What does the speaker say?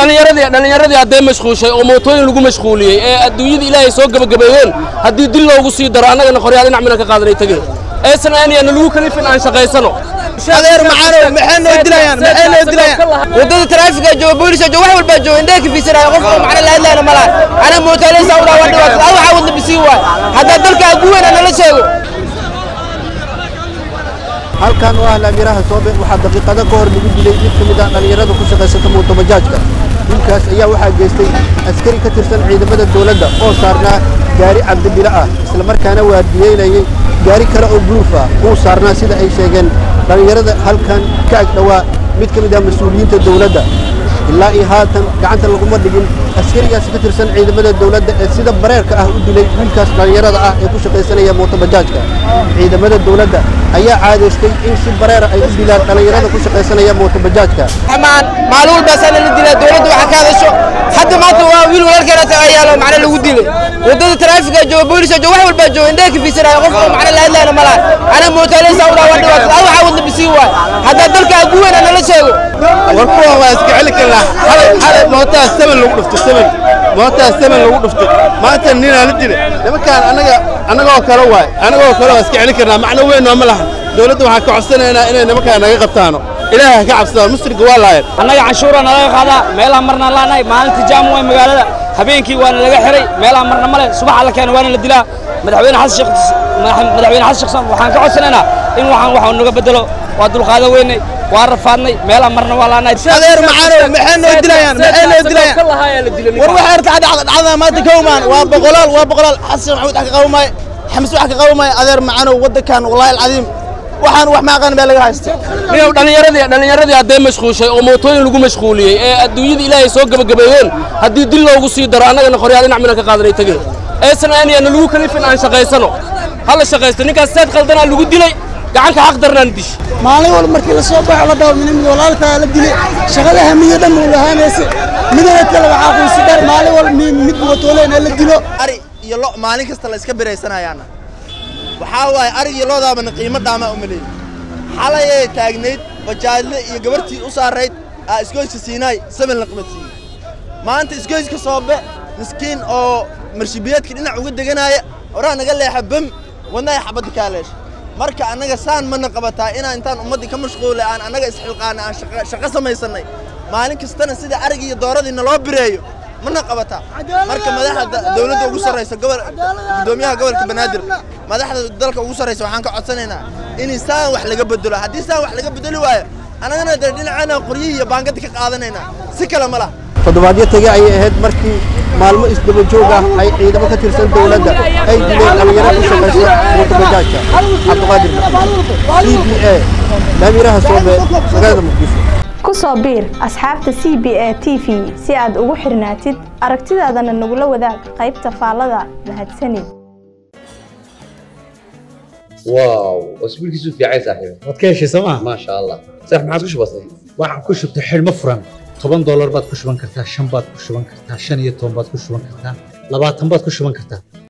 dhallinyaradii dhallinyaradii hadday mashquushay oo mootooyin lagu mashquuliyey ee adduunyada ilaahay soo gebagabeeyeen haddii dil loogu sii daro annagana qoryaal dhinac mina ka qaadanay tegeen aysan aaniyana lagu kalifin aan shaqaysano adeer macaanow maxay noo dilayaan maxay noo dilayaan wadada taraafiga jooga booliska jooga wax walbaa jooga indhaha kafiisanaya qof oo macna la hadlayna malaha ana mootaaleysa u dhaawaan dhibaatada al waxaa wadna bisiin waay haddaa dalka ugu weyn nala sheego halkan oo ah laamiraha soobe waxaa daqiiqado ka hor lagu dilay mid ka mid ah dhallinyarada ku shaqaysata mootobajaajka dilkaas ayaa waxaa geystay askari ka tirsan ciidamada dowladda oo saarnaa gaari cabdibilo ah islamarkaana waardiyeynayay gaari kale oo buluuf ah kuu saarnaa sida ay sheegeen dhallinyarada halkan ka ag dhowaa mid ka mid ah mas-uuliyiinta dowladda ilaa iyo haatan gacanta laguma dhigin askarigaasi ka tirsan ciidamada dowladda ee sida bareerka ah u dilay wiilkaas dhallinyarada ah ee ku shaqaysanaya mootobajaajka ciidamada dowladda ayaa caadaystay in si bareera ay u dilaan dhallinyarada ku shaqaysanaya mootobajaajka amaan maalin walbaasaana la dilaa dowladda waxaa ka hadasho hadda maanta waa wiil walaalkeena taga yaalo macna lagu dilay wadada taraafiga jooga booliska jooga wax walbaa jooga indhaha kafiisanaya qof oo macna la hadlayna malaha ana mootaaleysa u dhaawaan dhibaatada al waxaa wadna bisiin waay haddaa dalka ugu weyn nala sheego war kuwa waa iska celi karnaa xalay xalay mootaas saban lagu dhuftay saban mootaas saban lagu dhuftay maanta ninaa la dilay nimankaan annaga annagoo kale waay annagoo kale waa iska celi karnaa macno weyn nooma lahan dowladda waxaan ka codsanaynaa inay nimankaan naga qabtaano ilaahay ha ka cabsadaan musriga waa laayeen annaga canshuura nalaga qaadaa meelaha marna laanahay maalintii jaam way magaalada habeenkii waana laga xiray meelaha marna male subaxa la keena waana la dilaa madaxweyne xasan sheekh madaxweyne xasan sheekh waxaan ka codsanaynaa in waxaan waxa naga bedelo waa dulqaadan weynay waa rafaadnay meelaha marna waa laanahay adeer macaanow maxay noo dilayaan maxay noo dilayaan war waxa arka dhacda dhacda maanta kawmaan waa boqolaal waa boqolaal xasan maxamuud wax ka qawmay xamis wax ka qawmay adeer macaanow wadankan wallahi alcadiim waxaan wax maaqan baa laga haystay niyow dhallinyaradii dhallinyaradii hadday mashquushay oo mootooyin lagu mashquuliyey ee adduunyada ilaahay soo gebagabeeyeen haddii dil loogu sii daro annagana qoryaal dhinac mina ka qaadanay tegeen aysan aaniyana lagu kalifin aan shaqaysano hala shaqaysto ninkaas seed qaldanaa lagu dilay gacanka xaq darnaan dish maalin walba markii la soo baxo la dhaho mid walaalkaa la dilay shaqada hamiyo dhan uu lahaanaysa midana kale waxaa quusi dheer maalin walba mid mootooleena la dilo ari iyo lo maalin kasta la iska biraysanayaana waxaa waaye arig iyo loodaabana qiimo dhaamaa u maleeyey xalayay taagnayd bajaadle iyo gabartii u saarayd aa isgoyska siinaay saban la qabadsiiyey maanta isgoyska soobe miskiin oo marshibiyeedka dhinac uga deganaya horaa naga leexa bam wadnahay xabadda kaa leesha marka annaga saan mana qabataa inaan intaan ummaddii ka mashquulay aan annaga isxilqaanay aan shaqo samaysannay maalin kastana sida arig iyo dooradii naloo bireeyo mana qabataa marka madaxda dowladda ugu sarraysa gobol guddoomiyaha gobolka banaadir madaxda dalka ugu sarraysa waxaan ka codsanaynaa in saan wax laga bedelo haddii saan wax laga bedeli waayo annagana dee dhinaceena qoryihii iyo baangada ka qaadanaynaa si kale ma laha toddobaadyo tege ayay ahayd markii maalmo isdaba joog ah ay ciidamo ka tirsan dowladda ay dileen dhallinyaro ku shaqaysa mootobajaajka cabdiqaadir c b a laamiraha soobe magaalada muqdisho ku soo biir asxaabta c b a t v si aad ugu xirnaatid aragtidaadana nagula wadaag qaybta faallada mahadsanid واو اسبوع كيسو في عايز صاحبي waad ka heshay sooma ما شاء الله صح ما عاد كش بسيط waxaad ku shubtay xidhmo furan toban doolar baad ku shuban kartaa shan baad ku shuban kartaa shan iyo toban baad ku shuban kartaa labaatan baad ku shuban kartaa